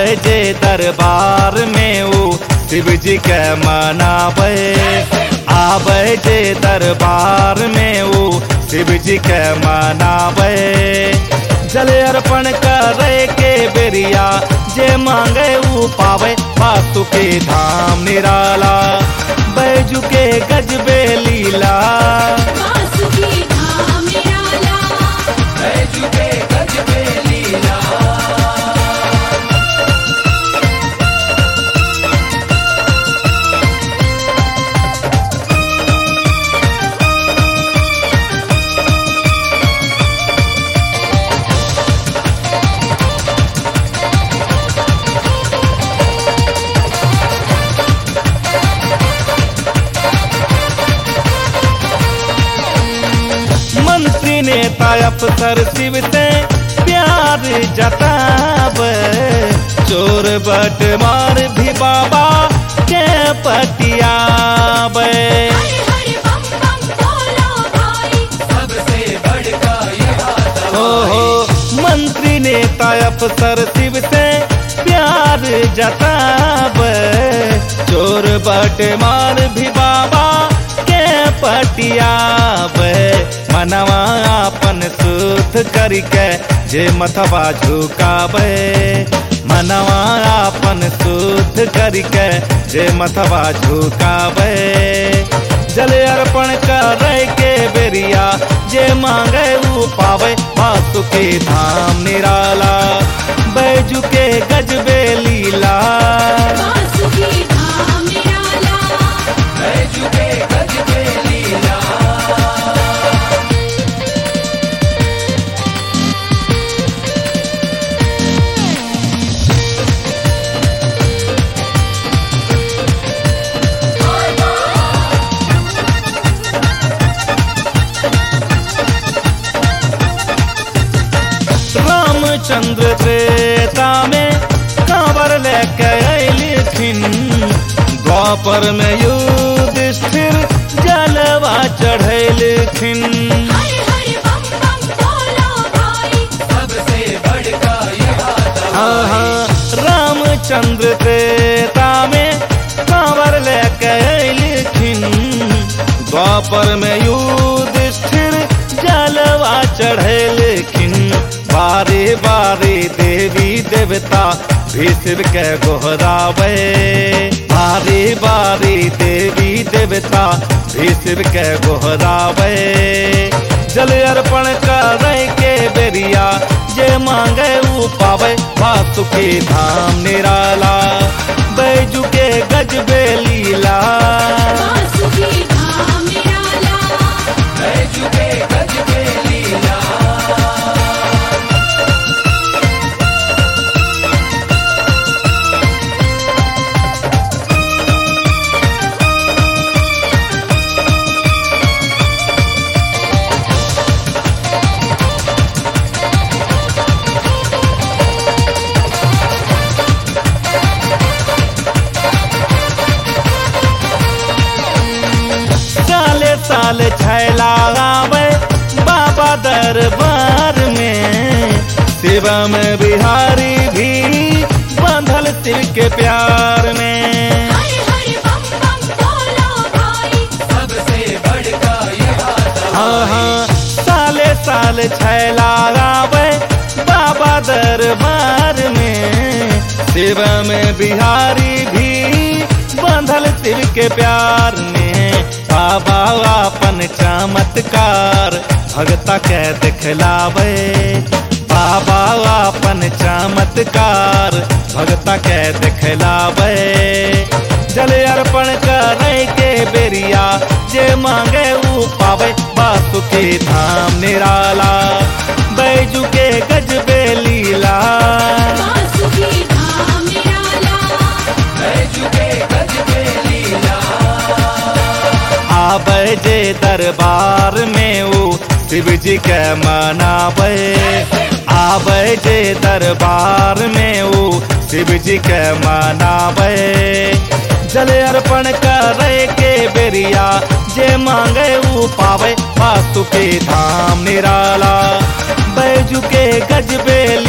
आवे जे दरबार में ऊ शिव जी के मनावे आवे जे दरबार में ऊ शिव जी के मनावे जल अर्पण करे के बेरिया जे मांगे ऊ पावे वास्तु के धाम निराला बैजू के गजबे लीला वासुकी धाम निराला बैजू के गजबे लीला मंत्री नेता अफसर शिव से प्यार जताब चोर बट मार भी बाबा के पटियाब हर हर बम बम बोलो भाई सबसे बड़का हो हो मंत्री नेता अफसर शिव से प्यार जताब चोर बट मार भी बाबा के पटियाब मनवा अपन सुध करके जे मथवा झुकाबे मनवा अपन सुध करके जे मथवा झुकाबे जल अर्पण करे के बेरिया जे मांगे ऊ पावे वासु के धाम निराला बैजू के गजबे लीला वासुकी धाम निराला बैजू के गजबे लीला रामचंद्र त्रेता में कांवर लेके अलिखिन द्वापर में युधिष्ठिर जलवा चढ़ैलखिन हर हर बम बम बोलो भाई सबसे बड़का हाँ रामचंद्र त्रेता में कांवर लेके अलिखिन द्वापर में युधिष्ठिर जलवा चढ़ैलखिन बारे बारे देवी देवता भी शिव के गोहरावे बारे बारे देवी देवता भी शिव के गोहरावे जल अर्पण करे के बेरिया जे मांगे ऊ पावे वासु के धाम निराला बैजू के गजबे लीला वासुकी धाम निराला बैजू के गजबे लीला साले साले छैला आवे बाबा दरबार में शिवा में बिहारी भी बंधल शिव के प्यार में हर हर बम बम बोलो भाई सबसे बड़का हाँ हाँ साले साले छैला आवे बाबा दरबार में शिवा में बिहारी भी बंधल शिव के प्यार में बाबा अपन चमत्कार भगता के दिखलावे बाबा अपन चमत्कार भगता के दिखलावे जल अर्पण करे के बेरिया जे मांगे ऊ पावे बासु के धाम निराला बैजू के गजबे लीला वासुकी धाम निराला बैजू के गजबे लीला आवे जे दरबार में ऊ शिव जी के मनावे आवे जे दरबार में ऊ शिव जी के मनावे जल अर्पण करे के बेरिया जे मांगे ऊ पावे वास्तु के धाम निराला बैजू के गजबे